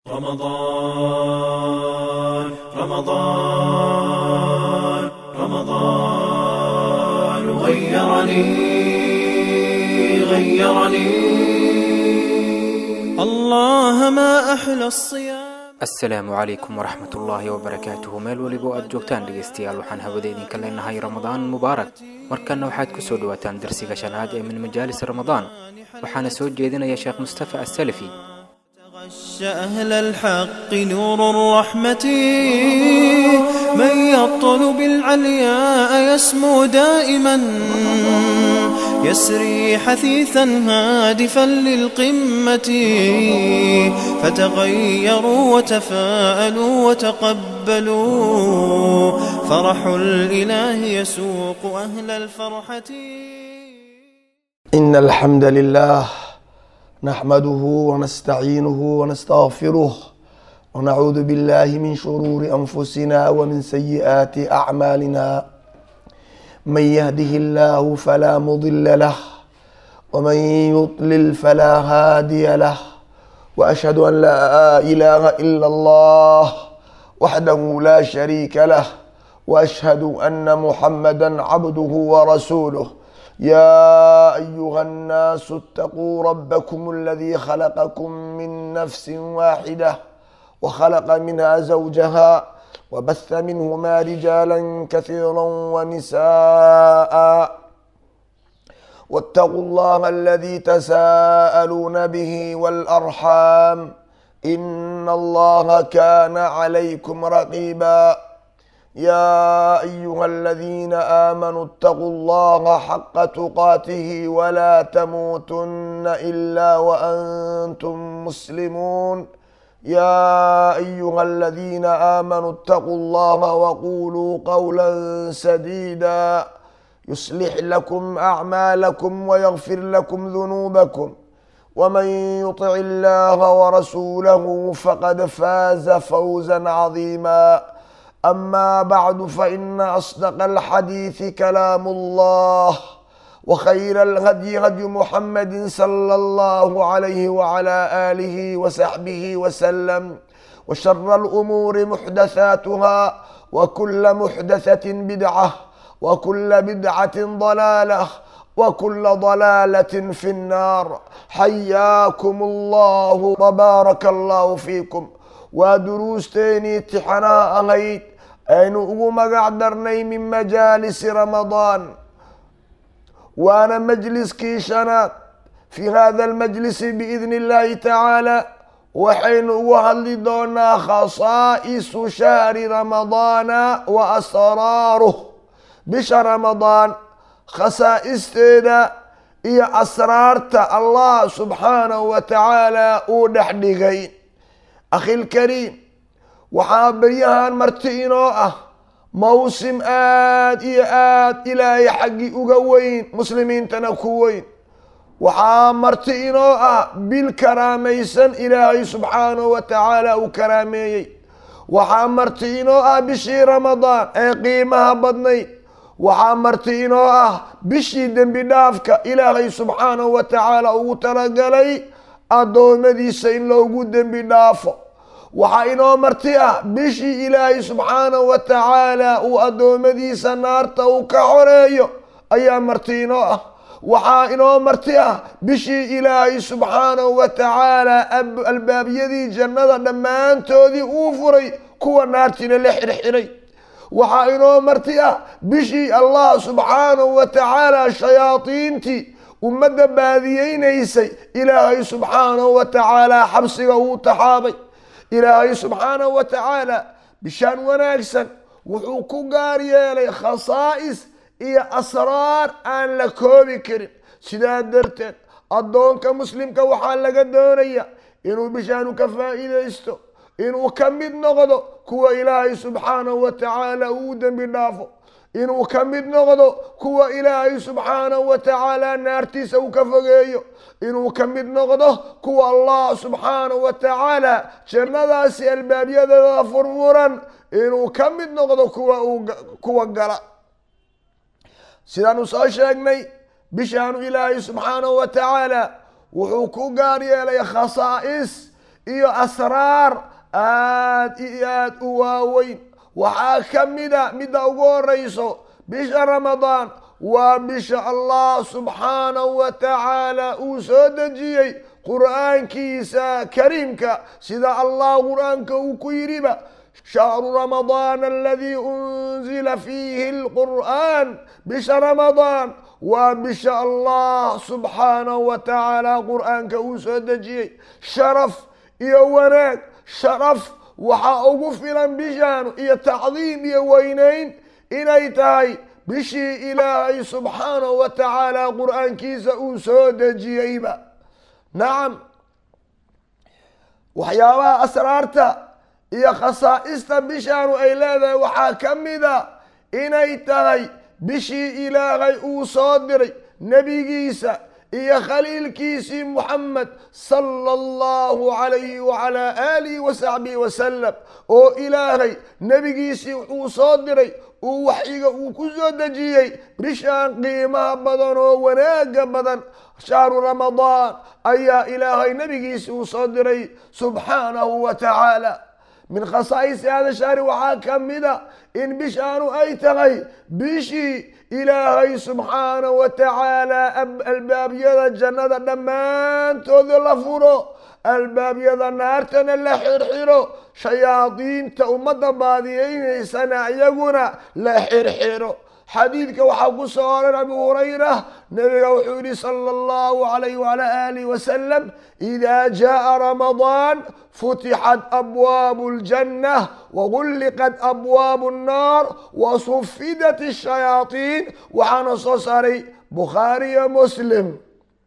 رمضان رمضان رمضان غيرني غيرني الله ما أحلى الصيام asalaamu calaykum waraxmat ullaahi wabarakaatuhu meel weliba oo aad joogtaan dhegaystayaal waxaan hawada idinka leenahay ramadaan mubaarak markanna waxaad ku soo dhowaataan darsiga shanaad ee min majaalis ramadaan waxaana soo jeedinaya sheekh mustafa asalafi غش أهل الحق نور الرحمة من يطلب العلياء يسمو دائما يسري حثيثا هادفا للقمة فتغيروا وتفاءلوا وتقبلوا فرح الإله يسوق أهل الفرحة إن الحمد لله نحمده ونستعينه ونستغفره ونعوذ بالله من شرور أنفسنا ومن سيئات أعمالنا من يهده الله فلا مضل له ومن يضلل فلا هادي له وأشهد أن لا إله إلا الله وحده لا شريك له وأشهد أن محمدا عبده ورسوله يا أيها الناس اتقوا ربكم الذي خلقكم من نفس واحدة وخلق منها زوجها وبث منهما رجالا كثيرا ونساء واتقوا الله الذي تساءلون به والأرحام إن الله كان عليكم رقيبا يا أيها الذين آمنوا اتقوا الله حق تقاته ولا تموتن إلا وأنتم مسلمون يا أيها الذين آمنوا اتقوا الله وقولوا قولا سديدا يصلح لكم أعمالكم ويغفر لكم ذنوبكم ومن يطع الله ورسوله فقد فاز فوزا عظيما أما بعد فإن أصدق الحديث كلام الله وخير الهدي هدي محمد صلى الله عليه وعلى آله وصحبه وسلم وشر الأمور محدثاتها وكل محدثة بدعة وكل بدعة ضلالة وكل ضلالة في النار حياكم الله وبارك الله فيكم ودروستيني امتحانا أهيد aynu ugu magac darnay min majaalisi ramadaan waana majliskii shanaad fii hada almajlisi biidni illahi tacaala waxaynu ugu hadli doonaa khasaa'isu shahri ramadaana wa asraaruh bisha ramadaan khasaa'isteeda iyo asraarta allah subxaanahu wa tacaala uu dhex dhigay akhilkariim waxaa beryahan marti inoo ah mawsim aad iyo aad ilaahay xaggii uga weyn muslimiintana ku weyn waxaa marti inoo ah bil karaamaysan ilaahay subxaanahu wa tacaala uu karaameeyey waxaa marti inoo ah bishii ramadaan ee qiimaha badnayd waxaa marti inoo ah bishii dembi dhaafka ilaahay subxaanahu wa tacaala ugu talagalay addoommadiisa in loogu dembi dhaafo waxaa inoo marti ah bishii ilaahay subxaanahu wa tacaala uu addoommadiisa naarta uu ka xoreeyo ayaa marti inoo ah waxaa inoo marti ah bishii ilaahay subxaanahu wa tacaala albaabyadii jannada dhammaantoodii uu furay kuwa naartiina la xirxiray waxaa inoo marti ah bishii allah subxaanahu wa tacaala shayaadiintii ummadda baadiyeynaysay ilaahay subxaanahu wa tacaala xabsiga uu taxaabay ilaahay subxaanahu wa tacaala bishaan wanaagsan wuxuu ku gaar yeelay khasaa'is iyo asraar aan la koobi karin sidaa darteed addoonka muslimka waxaa laga doonaya inuu bishaanu ka faa'iidaysto inuu ka mid noqdo kuwa ilaahay subxaanahu wa tacaala uu dembi dhaafo inuu ka mid noqdo kuwa ilaahay subxaanahu wa tacaala naartiisa uu ka fogeeyo inuu ka mid noqdo kuwa allah subxaanahu wa tacaala jannadaasi albaabyadeeda furfuran inuu ka mid noqdo kuwa uu kuwa gala sidaanu soo sheegnay bishaanu ilaahay subxaanahu wa tacaala wuxuu ku gaar yeelay khasaa'is iyo asraar aad iyo aad u waaweyn waxaa ka mida midda ugu horeyso bisha ramadaan waa bisha allah subxaanahu wa tacaala uu soo dejiyey qur'aankiisa kariimka sida allah qur'aanka uu ku yidhiba shahru ramadaan aladii unzila fiihi lqur'aan bisha ramadaan waa bisha allah subxaanahu wa tacaala qur'aanka uu soo dejiyey sharaf iyo wanaag sharaf waxaa ugu filan bishaan iyo tacdiim iyo weynayn inay tahay bishii ilaahay subxaanahu wa tacaala qur'aankiisa uu soo dejiyeyba nacam waxyaabaha asraarta iyo khasaa'ista bishaanu ay leedahay waxaa ka mida inay tahay bishii ilaahay uu soo diray nebigiisa iyo khaliilkiisii muxamed sala allahu calayhi wacalaa aalihi wa saxbihi wasalam oo ilaahay nebigiisii wuxuu soo diray uu waxyiga uu ku soo dejiyey bishaan qiimaha badan oo wanaaga badan shahru ramadaan ayaa ilaahay nebigiisii uu soo diray subxaanahu wa tacaala min khasaa'isi hada shahri waxaa ka mida in bishaanu ay tahay bishii ilaahay subxaanahu wa tacaala albaabyada jannada dhammaantooda la furo albaabyada naartana la xirxiro shayaadiinta ummadda baadiyeynaysana iyaguna la xirxiro xadiidka waxaa ku soo oran abu hurayra nabiga wuxuu yihi sala allahu alayh wala alih wasalam ida jaءa ramadaan futixat abwaabu اljanة wagulliqat abwaabu الnaar wasufidat الshayaaطiin waxaana soo saaray bukhaari iyo muslim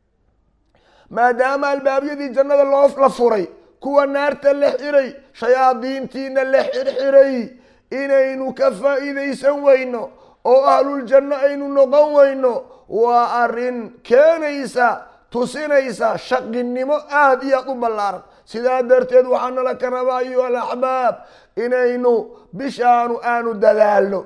maadaama albaabyadii jannada loo la furay kuwa naarta la xiray shayaadiintiina la xirxiray inaynu ka faa'iidaysan weyno oo ahluljanno aynu noqon weyno waa arrin keenaysa tusinaysa shaqinimo aada iyo aad u ballaaran sidaa darteed waxaa nala ka rabaa ayuha alaxbaab inaynu bishaanu aanu dadaalno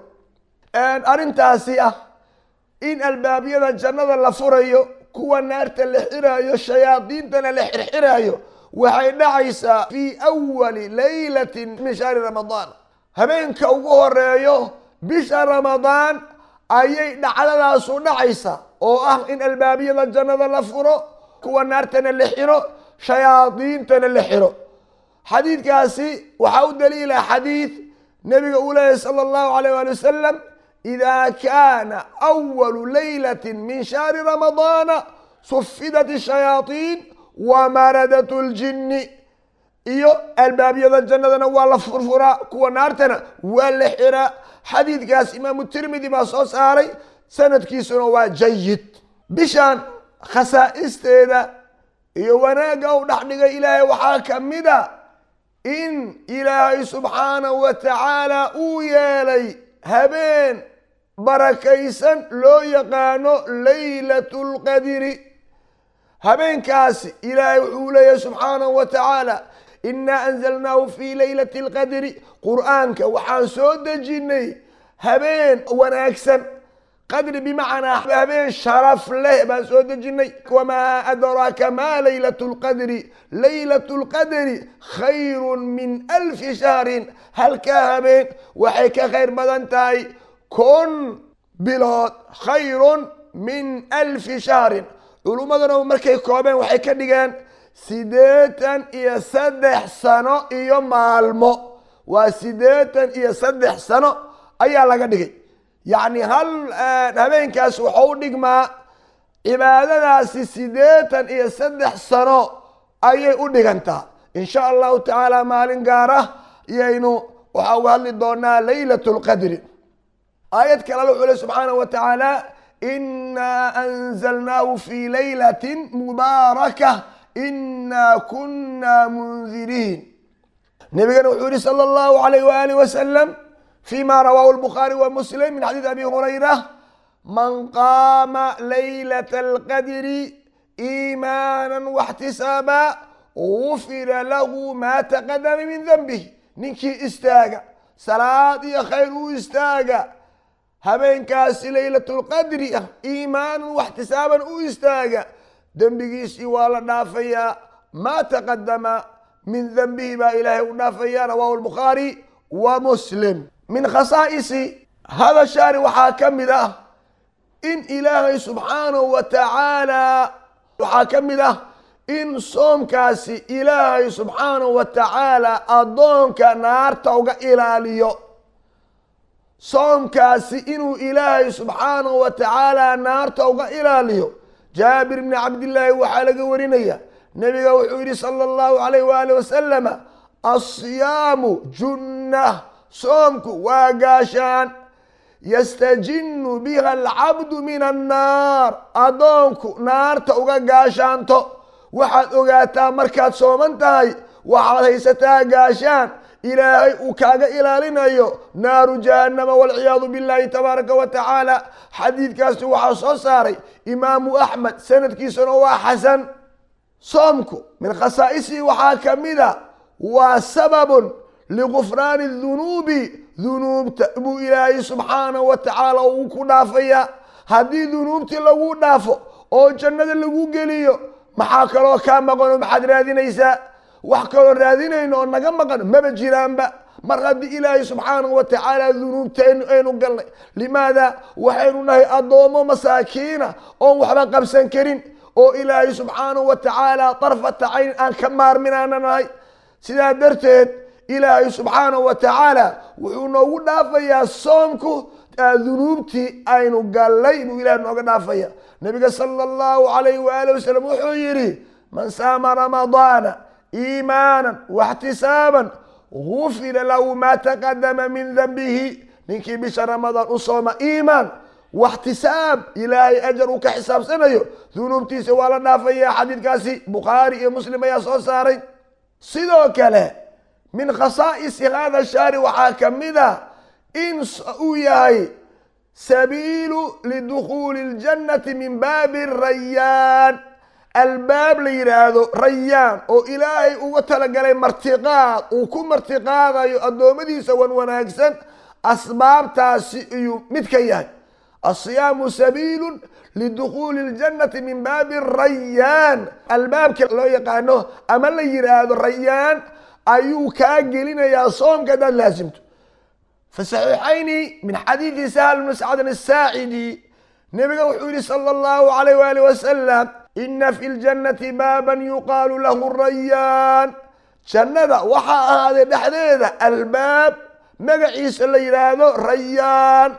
arrintaasi ah in albaabyada jannada la furayo kuwa naarta la xiraayo shayaadiintana la xirxiraayo waxay dhacaysaa fii awali laylatin min shahri ramadaan habeenka ugu horeeyo bisha ramadaan ayay dhacdadaasu dhacaysa oo ah in albaabyada jannada la furo kuwa naartana la xiro shayaadiintana la xiro xadiidkaasi waxaa u daliila xadiid nabiga uu leeyahy sala allahu alayh waali wasalam ida kaana awalu laylati min shahri ramadaana sufidat shayaaiin wamaradat ljinni iyo albaabyada jannadana waa la furfuraa kuwa naartana waa la xiraa xadiidkaas imaamu tirmidi baa soo saaray sanadkiisuna waa jayid bishaan khasaa'isteeda iyo wanaagga u dhex dhigay ilaahay waxaa ka mida in ilaahay subxaanahu wa tacaala uu yeelay habeen barakaysan loo yaqaano laylat lqadiri habeenkaasi ilaahay wuxuu leeyahay subxaanahu wa tacaala inaa anzalnaahu fi laylati alqadri qur'aanka waxaan soo dejinnay habeen wanaagsan qadri bimacnaa habeen sharaf leh baan soo dejinnay wamaa adraaka ma laylat lqadri laylat lqadri khayru min alfi shahrin halkaa habeen waxay ka khayr badan tahay kun bilood khayrun min alfi shahrin culummaduna markay koobeen waxay ka dhigeen siddeetan iyo saddex sano iyo maalmo waa siddeetan iyo saddex sano ayaa laga dhigay yacni hal habeenkaas waxau u dhigmaa cibaadadaasi siddeetan iyo saddex sano ayay u dhigantaa in sha allahu tacaala maalin gaara iyaynu waxaa uga hadli doonaa laylat lqadri aayad kale wuxuu le subxaanahu wa tacaala inaa anzalnaahu fi laylatin mubaaraka inaa kuna mundiriin nabigana wuxuu yihi sala allahu alayh waaalih wasalam fima rawaahu lbukhaari wa muslim min xadiid abi hurayra man qaama laylat alqadri iimaana waxtisaaba gufira lahu ma taqadama min denbih ninkii istaaga salaad iyo khayr u istaaga habeenkaasi laylatulqadri ah iimaanan waxtisaaban u istaaga dembigiisii waa la dhaafayaa maa taqadama min denbihi baa ilaahay u dhaafaya rawahu lbukhaari wa muslim min khasaa'isi hada shahri waxaa ka mid ah in ilaahay subxaanahu wa tacaala waxaa ka mid ah in soomkaasi ilaahay subxaanahu wa tacaala addoonka naarta uga ilaaliyo soomkaasi inuu ilaahay subxaanahu wa tacaala naarta uga ilaaliyo jaabir bni cabdillaahi waxaa laga warinaya nebiga wuxuu yidhi sala allahu alayh waali wasalama asiyaamu junnah soomku waa gaashaan yastajinnu biha alcabdu min annaar addoonku naarta uga gaashaanto waxaad ogaataa markaad sooman tahay waxaad haysataa gaashaan ilaahay uu kaaga ilaalinayo naaru jahannama walciyaadu billahi tabaaraka wa tacaala xadiidkaasi waxaa soo saaray imaamu axmed sanadkiisuna waa xasan soomku min khasaa'isihi waxaa ka mida waa sababun ligufraani dunuubi dunuubta buu ilaahay subxaanahu wa tacaala uu ku dhaafaya haddii dunuubtii lagu dhaafo oo jannada lagu geliyo maxaa kaloo kaa maqan oo maxaad raadinaysaa wax kaloo raadinayno oo naga maqan maba jiraanba mar haddii ilaahay subxaanahu wa tacaala dunuubtaynu aynu galnay limaada waxaynu nahay addoommo masaakiina oon waxba qabsan karin oo ilaahay subxaanahu wa tacaala darfata cayn aan ka maarminaana nahay sidaa darteed ilaahay subxaanahu wa tacaala wuxuu noogu dhaafayaa soomku dunuubtii aynu gallay buu ilahay nooga dhaafaya nabiga sala allahu alayh waali wasalam wuxuu yidhi man saama ramadaana iimaanan waxtisaaban gufira lahu maa taqadama min denbihi ninkii bisha ramadaan u sooma iimaan waxtisaab ilaahay ajar uu ka xisaabsanayo dunuubtiisa waa la dhaafaya xadiidkaasi bukhaari iyo muslim ayaa soo saaray sidoo kale min khasaa'isi hada shahri waxaa ka mid a in uu yahay sabiilu lidukhuuli اljannati min baabi rayaan albaab la yidhaahdo rayaan oo ilaahay uga talagalay martiqaad uu ku martiqaadayo addoommadiisa wan wanaagsan asbaabtaasi iyuu mid ka yahay asiyaamu sabiilu lidukhuuli اljannati min baabi rayaan albaabka loo yaqaano ama la yidhaahdo rayaan ayuu kaa gelinayaa soomka hadaad laasimto fi saxiixayni min xadiidi sahl bni sacdin asaacidi nebiga wuxuu yihi sala allahu alayh waali wasalam ina fi ljannati baaban yuqaalu lahu rayaan jannada waxaa ahaaday dhexdeeda albaab magaciisa la yidhaahdo rayaan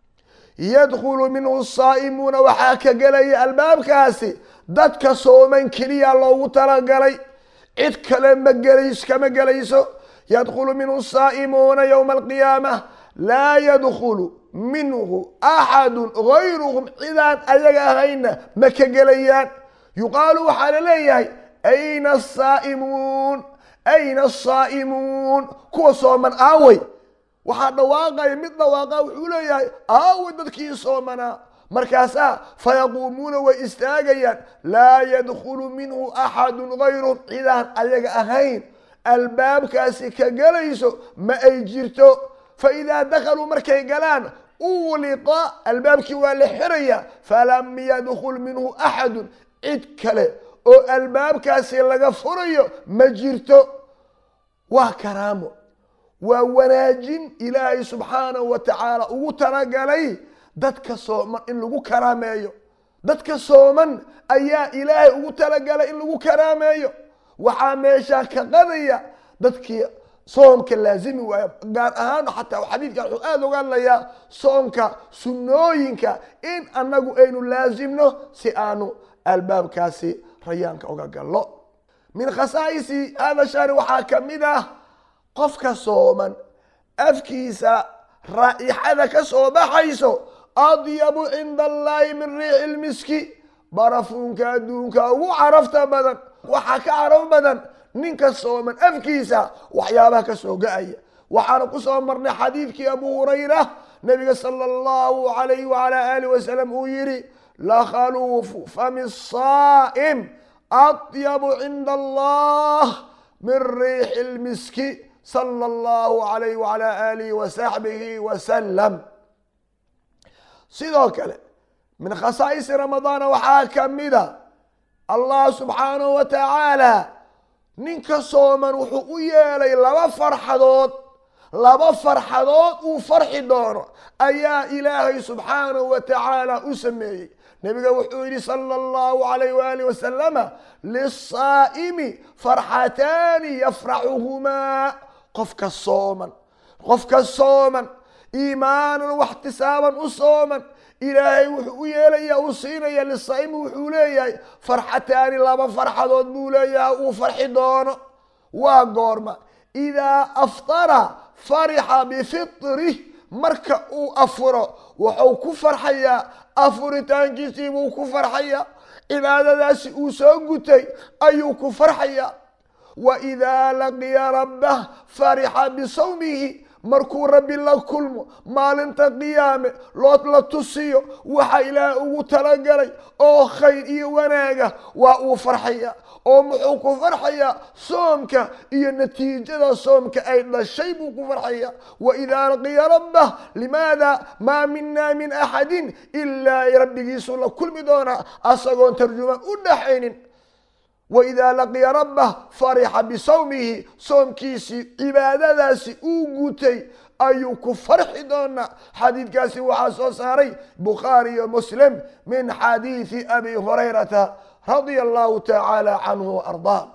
yadkhulu minhu saa'imuuna waxaa ka gelaya albaabkaasi dadka sooman keliya loogu talagalay cid kale ma gelays kama gelayso yadkhulu minhu saa'imuuna yowma alqiyaamah laa yadkhulu minhu axadu gayruhum cidaan ayaga ahayna ma ka gelayaan yuqaalu waxaa la leeyahay ayna asaa'imuun ayna asaa'imuun kuwa sooman aawey waxaa dhawaaqaya mid dhawaaqa wuxuu leeyahay aawey dadkii soomanaa markaasaa fayaquumuuna way istaagayaan laa yadkhulu minhu axadu gayruhum cidaan ayaga ahayn albaabkaasi ka gelayso ma ay jirto fa idaa dakhaluu markay galaan uliqa albaabkii waa la xiraya falam yadkhul minhu axadun cid kale oo albaabkaasi laga furayo ma jirto waa karaamo waa wanaajin ilaahay subxaanahu wa tacaala ugu talagalay dadka sooman in lagu karaameeyo dadka sooman ayaa ilaahay ugu talagalay in lagu karaameeyo waxaa meeshaa ka qadaya dadkii soomka laazimi waaya gaar ahaan xataa xadiidkan wuxuu aada oga hadlayaa soomka sunnooyinka in annagu aynu laazimno si aanu albaabkaasi rayaanka uga gallo min khasaa'isi hada shahri waxaa ka mid ah qofka sooman afkiisa raa'ixada ka soo baxayso adyabu cinda allaahi min riixi lmiski barafuunka adduunka ugu carafta badan waxaa ka caraf badan ninka sooman afkiisa waxyaabaha ka soo ga-aya waxaana ku soo marnay xadiidkii abu hurayra nabiga sala allahu alayh wala alih wasalam uu yihi lakhaluufu fami saa'im adyabu cinda allah min riixi lmiski sala allahu alayh wala alihi wasaxbihi wasalam sidoo kale min khasaa'isi ramadaana waxaa ka mida allah subxaanahu wa tacaala ninka sooman wuxuu u yeelay laba farxadood laba farxadood uu farxi doono ayaa ilaahay subxaanahu wa tacaala u sameeyey nebiga wuxuu yidhi sala allahu alayh waali wasalama lisaa'imi farxataani yafraxuhumaa qofka sooman qofka sooman iimaanan waxtisaaban u sooman ilaahay wuxuu u yeelaya uu siinaya lisaa'imi wuxuu leeyahay farxataani laba farxadood buu leeyahay uu farxi doono waa goorma idaa aftara farixa bifitrih marka uu afuro wuxuu ku farxayaa afuritaankiisii buu ku farxayaa cibaadadaasi uu soo gutay ayuu ku farxayaa wa idaa laqiya rabbah farixa bisawmihi markuu rabbi la kulmo maalinta qiyaame loo la tusiyo waxa ilaah ugu talagalay oo khayr iyo wanaaga waa uu farxaya oo muxuu ku farxayaa soomka iyo natiijada soomka ay dhashay buu ku farxaya wa idaa laqiya rabbah limaada maa mina min axadin ilaa rabbigiisuu la kulmi doonaa asagoon tarjumaan u dhaxaynin waidaa laqiya rabbah farixa bisawmihi soomkiisii cibaadadaasi uu gutay ayuu ku farxi doonaa xadiidkaasi waxaa soo saaray bukhaari iyo muslim min xadiidi abi hurayrata radia allahu tacaala canhu waardaa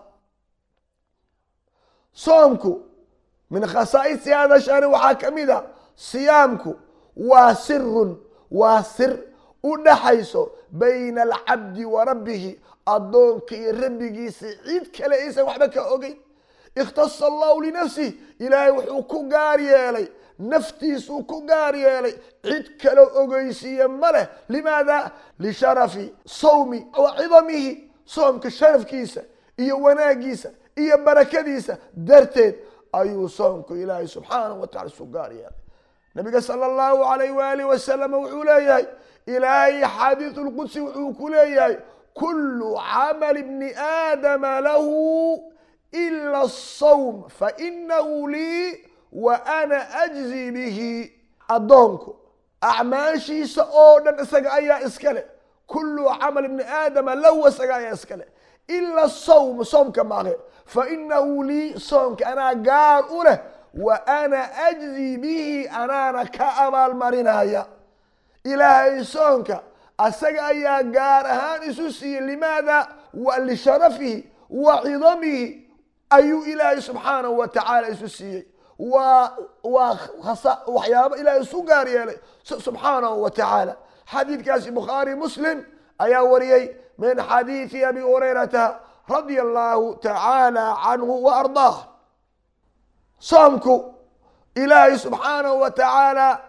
soomku min khasaa'isi hada shani waxaa ka mid a siyaamku waa sirun waa sir u dhaxayso bayna alcabdi wa rabbihi addoonka iyo rabbigiisa cid kale aysan waxba ka ogeyn ikhtasa allahu linafsih ilaahay wuxuu ku gaar yeelay naftiisuu ku gaar yeelay cid kale ogeysiiye ma leh limaada lisharafi sawmi wa cidamihi soomka sharafkiisa iyo wanaagiisa iyo barakadiisa darteed ayuu soomku ilaahay subxaanahu wa tacala isu gaar yeelay nabiga sala allahu alayh waaalih wasalam wuxuu leeyahay ilaahay xadiisu lqudsi wuxuu ku leeyahay kulu camal bni aadama lahu ila asawm fainahu lii wa ana ajzi bihi addoonku acmaashiisa oo dhan isaga ayaa iska leh kulu camal bni aadama lahu isaga ayaa iska leh ila sawm soomka maaqe fainahu lii soomka anaa gaar u leh wa ana ajzi bihi anaana ka abaalmarinaya ilaahay soonka asaga ayaa gaar ahaan isu siiyey limaada wa lisharafihi wa cidamihi ayuu ilaahay subxaanahu wa tacaala isu siiyey waa waa waxyaaba ilaahay isu gaar yeelay subxaanahu wa tacaala xadiidkaasi bukhaari muslim ayaa wariyey min xadiidi abi hurayrata radia allahu tacaala canhu wa ardaah soomku ilaahay subxaanahu wa tacaala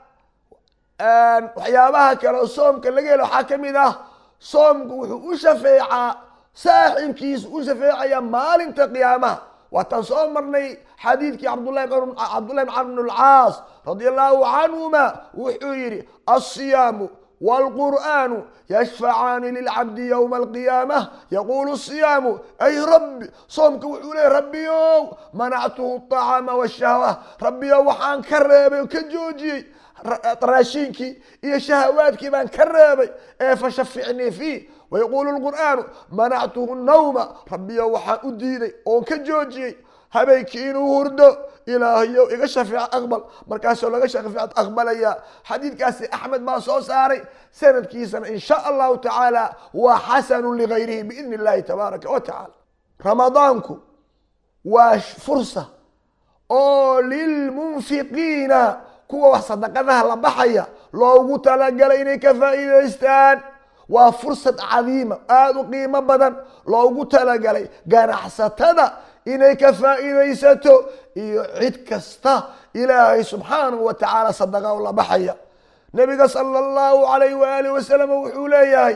waxyaabaha kale oo soomka laga helo waxaa ka mid ah soomku wuxuu u shafeecaa saaxibkiisa u shafeecaya maalinta qiyaamaha waataan soo marnay xadiidkii cabdulahi cabdullahi bn camr bn alcaas radia allahu canhuma wuxuu yidhi alsiyaamu wاlqur'aanu yashfacaani lilcabdi ywma alqiyaamah yaqulu siyaamu ay rabbi soomka wuxuu leeyay rabbiyow manactuhu aطacaama washahwa rabbiyow waxaan ka reebay oo ka joojiyey raashiinkii iyo shahawaadkii baan ka reebay ee fashaficnii fiih wayaqulu lqur'aanu manactuhu nawma rabbiyow waxaan u diiday oon ka joojiyey habeenkii inuu hurdo ilaahayow iga shafeec aqbal markaasoo laga shafeec aqbalaya xadiidkaasi axmed baa soo saaray sanadkiisana in sha allahu tacaala waa xasanu ligayrihi biidni illahi tabaaraka wa tacaala ramadaanku waa fursa oo lilmunfiqiina kuwa wax sadaqadaha la baxaya loogu talagalay inay ka faa'iidaystaan waa fursad cadiima aada u qiimo badan loogu talagalay ganacsatada inay ka faa'iidaysato iyo cid kasta ilaahay subxaanahu wa tacaala sadaqa u la baxaya nabiga sala allahu alayh waaalih wasalam wuxuu leeyahay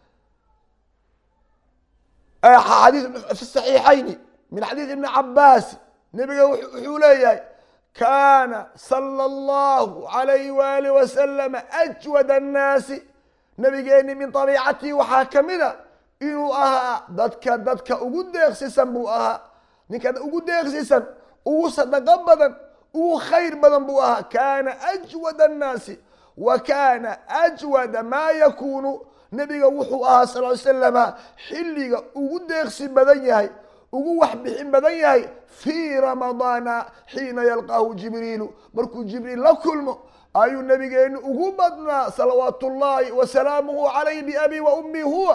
xadiis fi saxiixayni min xadiis ibni cabaasi nabiga wuxuu leeyahay kaana sala allahu alayh waalih wasalam ajwad annaasi nabigeeni min abiicatihi waxaa ka mida inuu ahaa dadka dadka ugu deeqsisan buu ahaa ninka ugu deeqsisan ugu sadaqo badan ugu khayr badan buu ahaa kaana ajwad annaasi wa kaana ajwada maa yakuunu nabiga wuxuu ahaa sal ly slama xilliga ugu deeqsi badan yahay ugu wax bixin badan yahay fii ramadaana xiina yalqaahu jibriilu markuu jibriil la kulmo ayuu nabigeenu ugu badnaa salawaatu ullaahi wa salaamuhu calayh biabi wa ummi huwa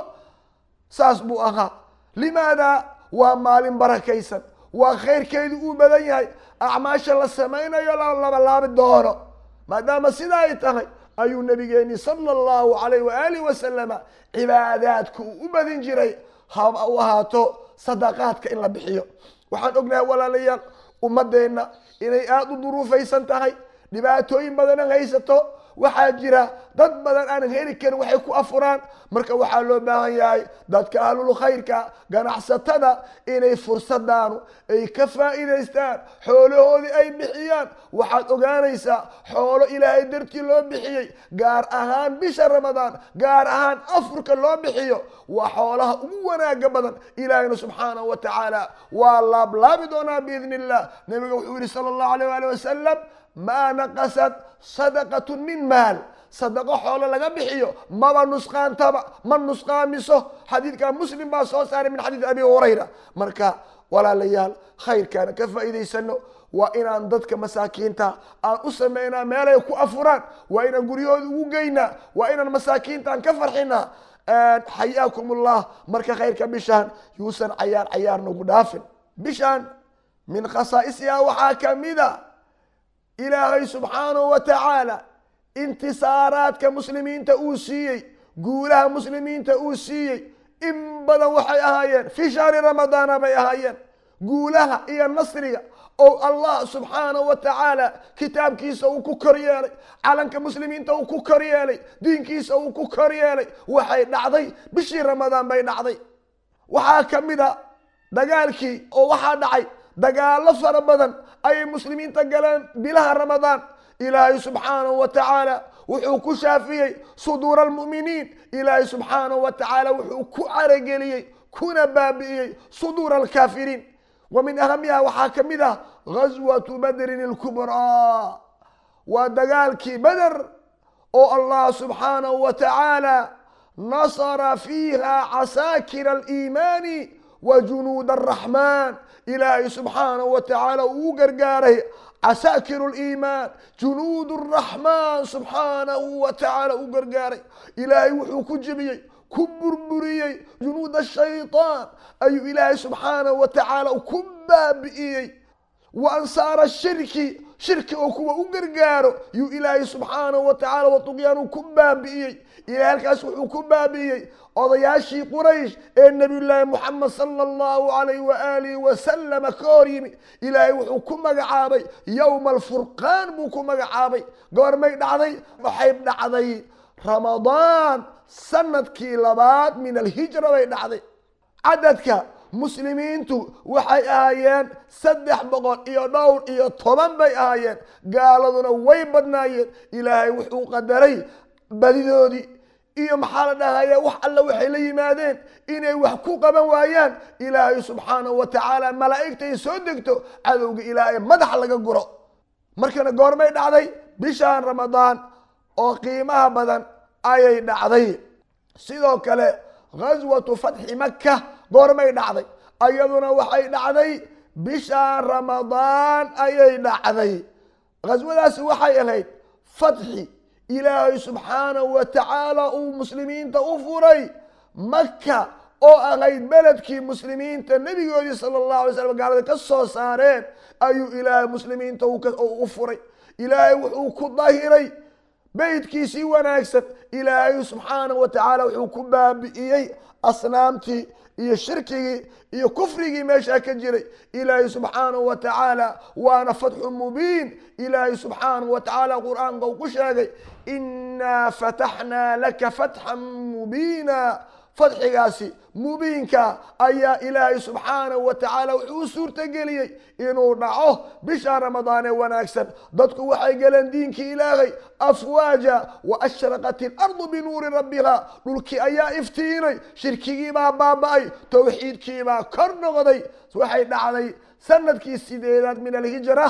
saas buu ahaa limaada waa maalin barakaysan waa khayrkeedu uu badan yahay acmaasha la samaynayo la labalaabi doono maadaama sidaa ay tahay ayuu nabigeeni sala allahu calayh waaalih wasalama cibaadaadka uu u badin jiray haba u ahaato sadaqaadka in la bixiyo waxaan ognahay walaalayaal ummadeenna inay aada u duruufaysan tahay dhibaatooyin badanan haysato waxaa jira dad badan aanan heli karin waxay ku afuraan marka waxaa loo baahan yahay dadka ahlul khayrka ganacsatada inay fursadaanu ay ka faa'iidaystaan xoolahoodii ay bixiyaan waxaad ogaanaysaa xoolo ilaahay dartii loo bixiyey gaar ahaan bisha ramadaan gaar ahaan afurka loo bixiyo waa xoolaha ugu wanaaga badan ilaahayna subxaanahu wa tacaala waa laablaabi doonaa biidni illah nabiga wuxuu yihi sala allahu alayh waali wasalam maa naqasad sadaqatu min maal sadaqo xoolo laga bixiyo maba nusqaantaba ma nusqaamiso xadiidka muslim baa soo saaray min xadiid abi hurayra marka walaalayaal khayrkaana ka faa'iidaysano waa inaan dadka masaakiinta aan u samaynaa meelay ku afuraan waa inaan guryahooda ugu geynaa waa inaan masaakiintaan ka farxinaa xayaakum ullah marka khayrka bishaan yuusan cayaar cayaar nagu dhaafin bishaan min khasaa'isiha waxaa kamida ilaahay subxaanahu wa tacaala intisaaraadka muslimiinta uu siiyey guulaha muslimiinta uu siiyey in badan waxay ahaayeen fii shahri ramadaana bay ahaayeen guulaha iyo nasriga oo allah subxaanahu wa tacaala kitaabkiisa uu ku kor yeelay calanka muslimiinta uu ku kor yeelay diinkiisa uu ku kor yeelay waxay dhacday bishii ramadaan bay dhacday waxaa ka mid a dagaalkii oo waxaa dhacay dagaallo fara badan ayay muslimiinta galeen bilaha ramadaan ilaahay subxaanahu wa tacaala wuxuu ku shaafiyey suduura almu'miniin ilaahay subxaanahu wa tacaala wuxuu ku carageliyey kuna baabi'iyey suduura alkaafiriin wa min ahamiha waxaa ka mid ah ghaswatu badrin ilkubraa waa dagaalkii beder oo allah subxaanahu wa tacaala nasara fiiha casaakira aliimaani wa junuud araxmaan ilaahay subxaanahu wa tacaala uu u gargaaray casaakiru liimaan junuud araxmaan subxaanahu wa tacaala u gargaaray ilaahay wuxuu ku jebiyey ku burburiyey junuud ashaytaan ayuu ilaahay subxaanahu wa tacaala ku baabi'iyey wa ansaara shirki shirki oo kuwa u gargaaro yuu ilaahay subxaanahu wa tacaala watuqyaanu ku baabi'iyey ilahay halkaas wuxuu ku baabi'iyey odayaashii quraysh ee nebiyullaahi moxamed sala allahu alayh waaalihi wasalama ka hor yimi ilaahay wuxuu ku magacaabay yowma alfurqaan buu ku magacaabay goormay dhacday waxay dhacday ramadaan sanadkii labaad min alhijra bay dhacday cadadka muslimiintu waxay ahaayeen saddex boqol iyo dhowr iyo toban bay ahaayeen gaaladuna way badnaayeen ilaahay wuxuu qadaray badidoodii iyo maxaa la dhahaya wax alla waxay la yimaadeen inay wax ku qaban waayaan ilaahay subxaanahu wa tacaala malaa'igta ay soo degto cadowga ilaahay madax laga guro markana goormay dhacday bishaan ramadaan oo qiimaha badan ayay dhacday sidoo kale ghaswatu fatxi maka goormay dhacday ayaduna waxay dhacday bishaan ramadaan ayay dhacday ghaswadaasi waxay ahayd fatxi ilaahay subxaanahu wa tacaala uu muslimiinta u furay maka oo ahayd beledkii muslimiinta nebigoodii sala allahu alay slam gaalada ka soo saareen ayuu ilaahay muslimiinta u furay ilaahay wuxuu ku dahiray beytkiisii wanaagsan ilaahay subxaanahu wa tacaala wuxuu ku baabi'iyey asnaamtii iyo shirkigii iyo kufrigii meeshaa ka jiray ilaahay subxaanahu wa tacaala waana fatxu mubiin ilaahay subxaanahu wa tacaala qur-aanka uu ku sheegay inaa fataxnaa laka fatxan mubiina fadxigaasi mubiinka ayaa ilaahay subxaanahu wa tacaala wuxuu u suurtageliyey inuu dhaco bisha ramadaan ee wanaagsan dadku waxay galeen diinkii ilaahay afwaaja wa ashraqat ilardu binuuri rabbiha dhulkii ayaa iftiinay shirkigiibaa baaba'ay towxiidkiibaa kor noqday waxay dhacday sanadkii sideedaad min alhijra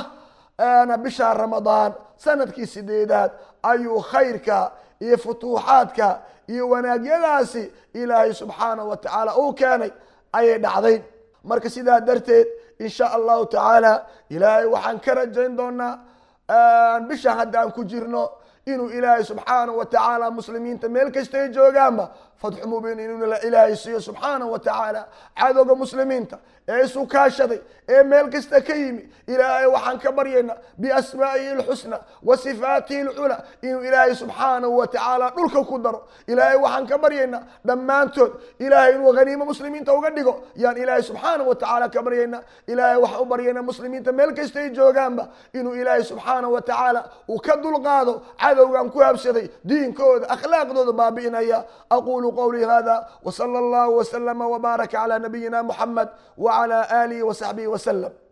bisha ramadaan sanadkii sideedaad ayuu khayrka iyo futuuxaadka iyo wanaagyadaasi ilaahay subxaanahu wa tacaala uu keenay ayay dhacday marka sidaa darteed in sha allahu tacaala ilaahay waxaan ka rajayn doonaa bisha haddaan ku jirno inuu ilaahay subxaanahu wa tacaala muslimiinta meel kastay joogaanba fatxu mubiin inuu ilaahay siiyo subxaanahu wa tacaala cadowga muslimiinta ee isu kaashaday ee meel kasta ka yimi ilaahay waxaan ka baryaynaa biasmaa'ihi lxusna wa sifaatihi lcula inuu ilaahay subxaanahu wa tacaala dhulka ku daro ilaahay waxaan ka baryaynaa dhammaantood ilaahay inuu haniimo muslimiinta uga dhigo yaan ilaahay subxaanahu wa tacaala ka baryaynaa ilaahay waxaan u baryaynaa muslimiinta meel kastay joogaanba inuu ilaahay subxaanahu wa tacaala uu ka dulqaado cadowgan ku habsaday diinkooda akhlaaqdooda baabi'inaya aqulu qawlii hada wsala allahu wslama wbaaraka cala nabiyina muxamed wcala alihi wsaxbihi wslem